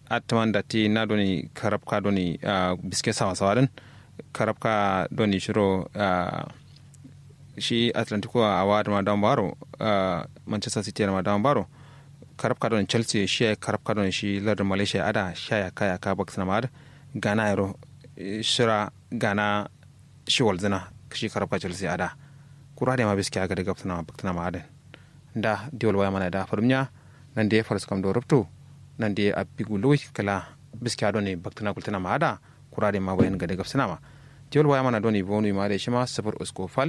atman da ti na doni karabka doni biske sawa sawarin karabka doni shiro shi atlantico a wa da madan baro manchester city da madan baro karabka doni chelsea shi ya karabka doni shi lardin malaysia ada shaya kaya ka bak sana mad gana yaro shira gana shi walzina shi karabka chelsea ada kura da ma biske aga daga sana bak sana mad da diwal waya mana da farmiya nan da ya farsu kam da rubto nan da ya abigu lowi kala biske doni bak sana kultana ma ada kura da ma bayan ga daga sana ma diwal waya mana doni bonu ma da shi ma safar usko fal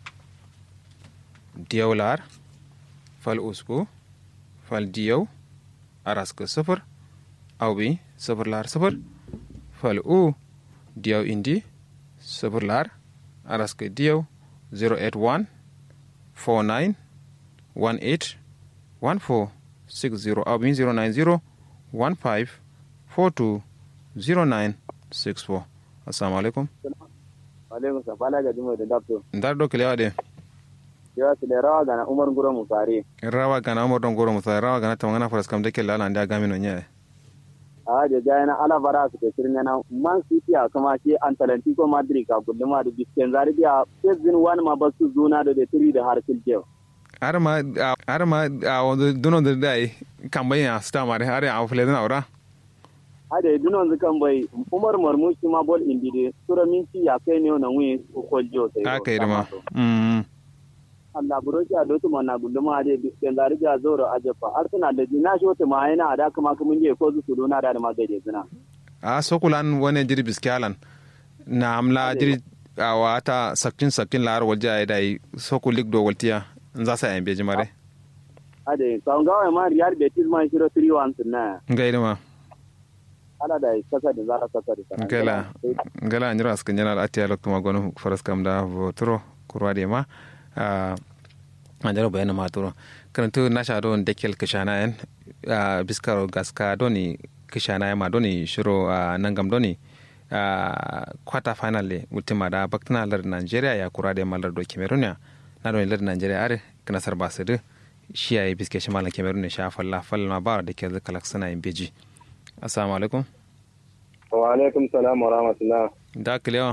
diyawlar fal usko fal diyaw araska safar awbi safar lar safar fal u diyaw indi safar lar araska diyaw 081 49 18 14 60 awbi 090 15 42 09 64 assalamu alaikum alaikum salam bala ga jimo da dabto ndar do kelewa de yawa su da rawa gana umar guro mu fare rawa gana umar don goro musare rawa gana tamangana faras kam de kella landa gami no nya a da jaya na ala bara su ke sirnya na man city a kuma ke antalantico madrid ka guduma da bisken zari biya pezin wani ma basu zuna da da tiri da har kiljew arma arma a wanda duno da dai kambanya sta mare are a fule na ora ade dunon zukan bai umar marmushi ma bol indi de sura minci ya kai ne na wi ko koljo sai aka yi ma mm Allah buroki a dotu mana guduma da bisken zari biya zoro ajefa har suna da jina shi wata ma yana da kuma kuma je ko su dona da ma gaje zina a sokulan wani jiri biskalan na amla jiri a wata sakin sakin lar walja ya dai sokulik do waltiya in za sa yan beji mare ade kan gawa ma riyar betis ma shiro 3-1 na ngai ma ala da kasa da zara kasa da ngala ngala nyira askan yana da atiya lokto magonu faras kam da votro kurwa de ma a anjaro bayana ma turo karantu na sha don dekel kishana en biskaro gaska doni kishana ma doni shiro nangam doni quarter final le ultima da baktana lar Nigeria ya kura da malar do Cameroon na don lar Nigeria are kana sar basir shi yayi biske shi malan Cameroon sha falla falla ma ba da ke zaka laksana in beji assalamu alaikum wa alaikum salam wa rahmatullah da kilewa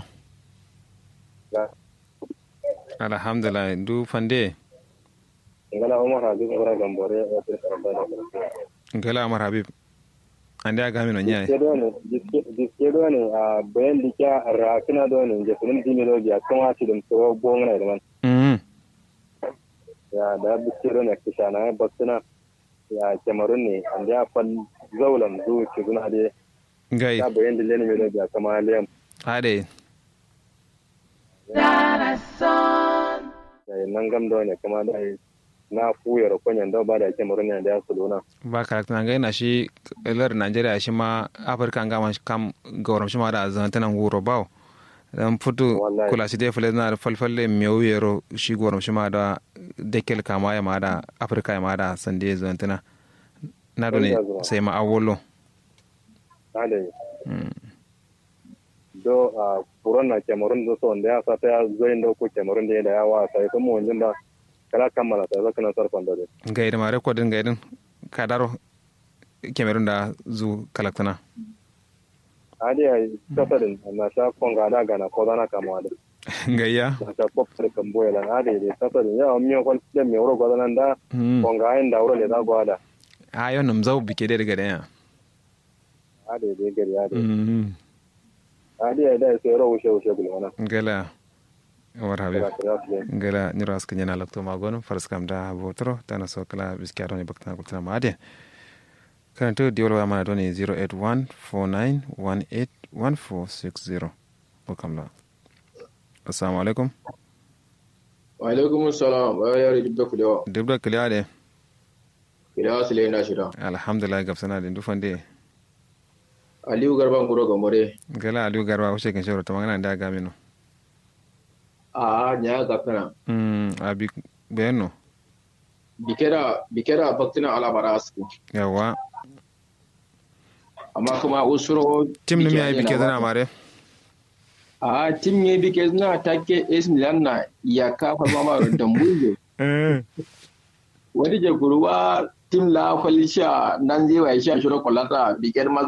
alhamdulillah du fande ngala umar habib ora gambore o tir karamba na ngala umar habib ande aga mi no nyaay kedo ne diske do ne a bayan dikya rakina do ne je sunan dimi do ya kan wati dum to bongna da man mm ya da diske do ne kishana baksuna ya cameroon ne ande ya fal zaulam zu ci guna de ngai ya bayan dille ne do ya kama lem ade ya nan gam do ne kama da na fuyar kwanyan da ba da cameroon ne da ya suluna ba karakta na gaina shi lar Najeriya shi ma Afirka ga man kam gauram shi ma da zantanan wuro bawo dan futu Wallahi. kula shi dai fule na falfalle mewu yero shi gauram shi ma da dekel kama ya ma da Afirka ya ma da sande zantana na do ne sai ma awolo ade do a furon na cameroon do so da ya sa ta ya zoyin da ko cameroon da ya wa sai kuma wanjin ba kala kammala ta zaka na sarfan da dai gaida ma rekodin gaidin kadaro Cameroon da zu kalaktana ade ya kasarin na sha konga da gana ko dana kama da gayya na sha kop da kan boye lan ade ya kasarin ya mi ko da mi wuro gwadan da konga ayin da wuro le da gwada a yau nam zau bike dai daga daya ade da gari ade ade ya da sai ro wushe wushe gulmana gala war habib kala kala su gala nyiro aska nyana lakto magon faras kam da botro tana so kala biskaro ni bakta kultana ma ade kanto diwol wa mana doni 08149181460 welcome la assalamu alaikum wa alaikum salam wa ya ri dubda kulewa dubda kiliya de kulewa su lena shida alhamdulillah gabsana de dufande aliyu garban guro gamore gala aliyu garba wuce kan shawara ta magana da ga mino a nya ga kana mm abi beno bikera bikera baktina ala barasu yawa amma kuma usuro tim ne mi ay bike dana mare a tim ne bike na take es milan na ya ka fa mama da mbuye wani je guruwa tim la kwalisha nan zai wa sha shiro kwalata bikar